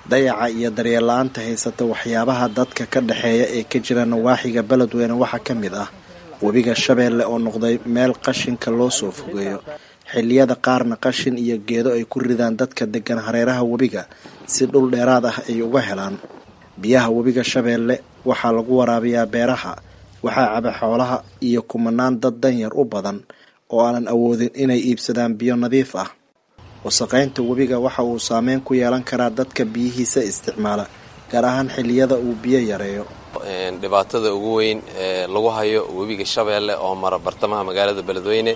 dayaca iyo daryeel la-aanta haysata waxyaabaha dadka ka dhexeeya ee ka jira nawaaxiga beledweyne waxaa ka mid ah webiga shabeelle oo noqday meel qashinka loo soo fogeeyo xilliyada qaarna qashin iyo geedo ay ku ridaan dadka degan hareeraha webiga si dhul dheeraad ah ay uga helaan biyaha webiga shabeelle waxaa lagu waraabiyaa beeraha waxaa caba xoolaha iyo kumanaan dad danyar u badan oo aanan awoodin inay iibsadaan biyo nadiif ah wasaqaynta webiga waxa uu saameyn ku yeelan karaa dadka biyihiisa isticmaala gaar ahaan xilliyada uu biyo yareeyo dhibaatada ugu weyn ee lagu hayo webiga shabeelle oo mara bartamaha magaalada beledweyne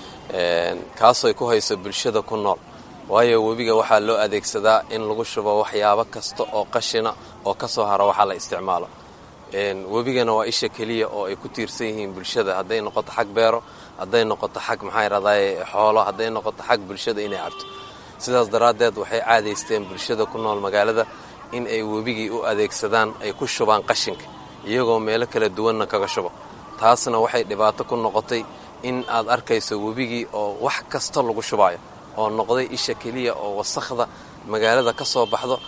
kaasoo ku hayso bulshada ku nool waayo webiga waxaa loo adeegsadaa in lagu shubo waxyaabo kasta oo qashina oo ka soo hara waxaa la isticmaalo webigana waa isha keliya oo ay ku tiirsan yihiin bulshada hadday noqoto xag beero hadday noqoto xag maxaa radaaye xoolo hadday noqoto xag bulshada inay cabto sidaas daraaddeed waxay caadaysteen bulshada ku nool magaalada in ay webigii u adeegsadaan ay ku shubaan qashinka iyagoo meelo kala duwanna kaga shubo taasna waxay dhibaato ku noqotay in aad arkayso webigii oo wax kasta lagu shubaayo oo noqday isha keliya oo wasakhda magaalada ka soo baxdo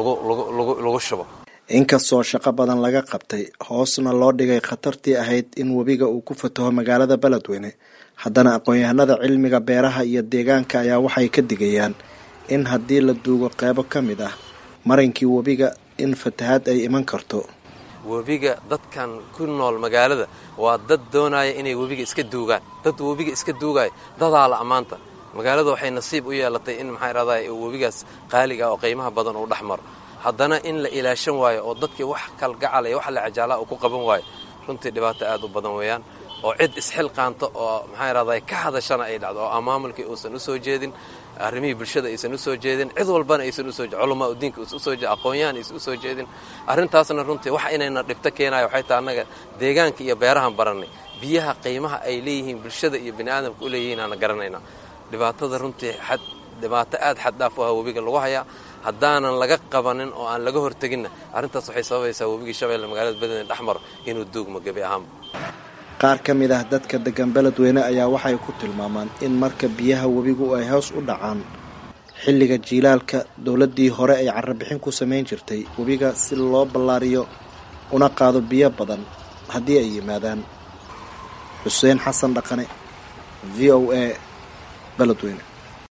lagu shubo inkastoo shaqo badan laga qabtay hoosna loo dhigay khatartii ahayd in webiga uu ku fataho magaalada beledweyne haddana aqoon-yahanada cilmiga beeraha iyo deegaanka ayaa waxay ka digayaan in haddii la duugo qeybo ka mid ah marinkii webiga in fatahaad ay iman karto webiga dadkan ku nool magaalada waa dad doonaya inay webiga iska duugaan dad webiga iska duugaya dadaa la ammaanta magaalada waxay nasiib u yeelatay in maxaa raday webigaas qaaliga oo qiimaha badan uu dhex maro haddana in la ilaashan waayo oo dadkii wax kalgacal iyo wax la cajaalaa uu ku qaban waayo runtii dhibaato aad u badan weeyaan oo cid isxilqaanta oo maxaa raday ka hadashana ay dhacdo oo maamulkii uusan u soo jeedin arrimihii bulshada aysan u soo jeedin cid walbana aysan usoo culamaa udiinka usoo aqoon-yahan aysan usoo jeedin arrintaasna runtii wax inayna dhibto keenayo waxay tahay annaga deegaanka iyo beerahan barannay biyaha qiimaha ay leeyihiin bulshada iyo bini aadamka u leeyihiin aana garanayna dhibaatada runtii xad dhibaato aad xad dhaaf u ah webiga lagu hayaa haddaanan laga qabanin oo aan laga horteginna arrintaas waxay sababaysaa webigii shabeelle magaalada beledweyne dhexmaro inuu duugmo gebi ahaanba qaar ka mid ah dadka degan beledweyne ayaa waxay ku tilmaamaan in marka biyaha webigu ay hoos u dhacaan xilliga jiilaalka dowladdii hore ay carabixin ku samayn jirtay webiga si loo ballaariyo una qaado biyo badan haddii ay yimaadaan xuseen xasan dhaqane v o a beledweyne